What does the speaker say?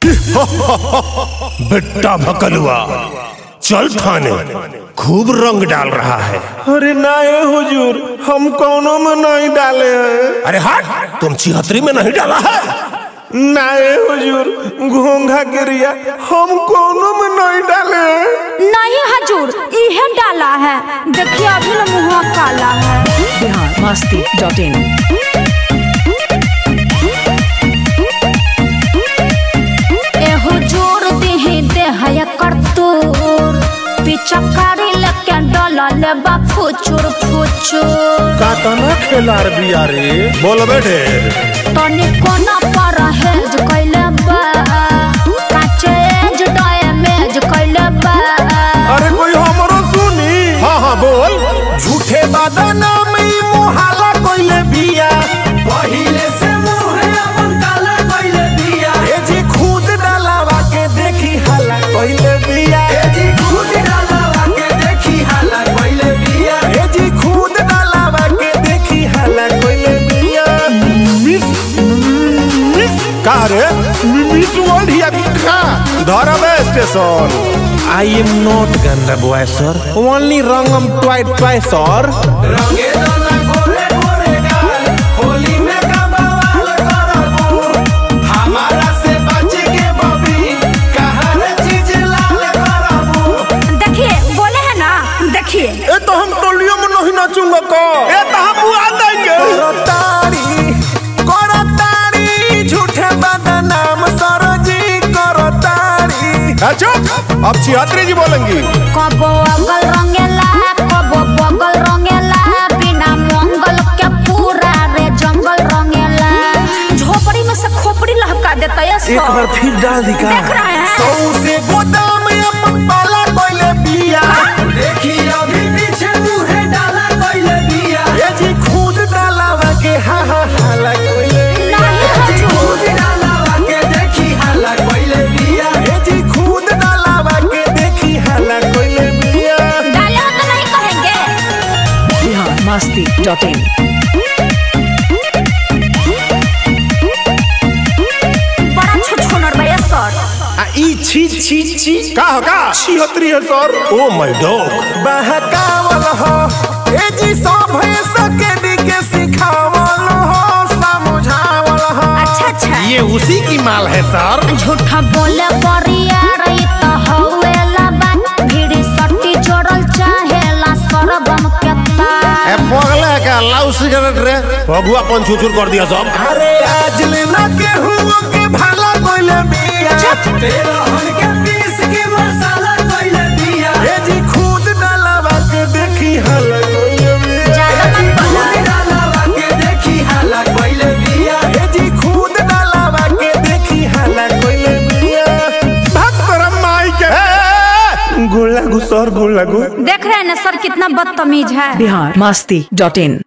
बेटा भकलुआ चल थाने खूब रंग डाल रहा है अरे ना ये हुजूर हम कौनों में नहीं डाले हैं अरे हट तुम छिहत्तरी में नहीं डाला है ना ये हुजूर घोंघा गिरिया हम कौनों में नहीं डाले हैं नहीं हजूर इहे डाला है देखिए अभी ना मुँह काला है बिहार मस्ती डॉट इन एहो जोर दिही देह कर तोर पिचकारी लेके डला ले बा फुचुर फुचुर कातना खेलार बिया रे बोल बेटे तनी कोना पर हेज कैले बा काचे एज डैमेज कैले बा अरे कोई हमरो सुनी हाँ हाँ बोल झूठे बादाना में मोहाला कोइले बिया पहिले से मुहे अपन काला कइले बिया ए जी खुद डालावा के देखी हाला कोइले बिया ए जी खुद डालावा के देखी हाला कइले बिया ए जी खुद डालावा के देखी हाला कोइले बिया मिस मिस का रे मिस वर्ल्ड हिया का धरब स्टेशन आई एम नॉट गंदा बॉय सर ओनली रंगम ट्वाइट ट्वाइस सर रंगे दाना गोरे गोरे गाल होली में का बवाल करबू हमारा से बच के बबी कहर चीज लाल करबू देखिए बोले है ना देखिए ए तो हम टोलियो में नहीं नाचूंगा का ए तो हम बुआ देंगे करतारी करतारी झूठे बदनाम सरजी करतारी चुप अब छिहत्तरी जी बोलेंगी कबो अगल रंगेला कबो बगल रंगेला बिना मंगल के पूरा रे जंगल रंगेला झोपड़ी में से खोपड़ी लहका देता है सौ। एक बार फिर डाल दी का देख रहे हैं सौ से गोदाम में अपन पाला कोइले बिया देखी अभी पीछे मुहे डाला कइले बिया ये जी खुद डालावा के हा हा हाला कोइले नहीं हजूर खुद डालावा के देखी हाला कइले बिया ये जी खुद डालावा के देखी हाला कोइले बिया डाले हो तो नहीं कहेंगे बिहार मस्ती डॉट इन बड़ा छुछुनर बा ये सर आ ई छी छी छी का हो का छिहत्तरी है सर ओ माय डॉग बहकावल हो ए जी सब है सके दी के सिखावल हो समझावल हो अच्छा अच्छा ये उसी की माल है सर झूठा बोले बरिया रही तो हवेला बा भीड़ी सट्टी जोड़ल चाहेला सरबम के तार ए पगला का लाउ सिगरेट रे भगुआ पन छुछुर कर दिया सब अरे आज लेना के हुआ के भला कोइले बिया तेरा हन के पीस के मसाला कइले बिया ए जी खुद डालावा के देखी हल कोइले बिया ज्यादा मत बोला खुद डालावा के देखी हाला कइले बिया ए जी खुद डालावा के देखी हल कोइले बिया भक्त परम माई के गोला गु सर गोला गु देख रहे हैं ना सर कितना बदतमीज है बिहार मस्ती डॉट इन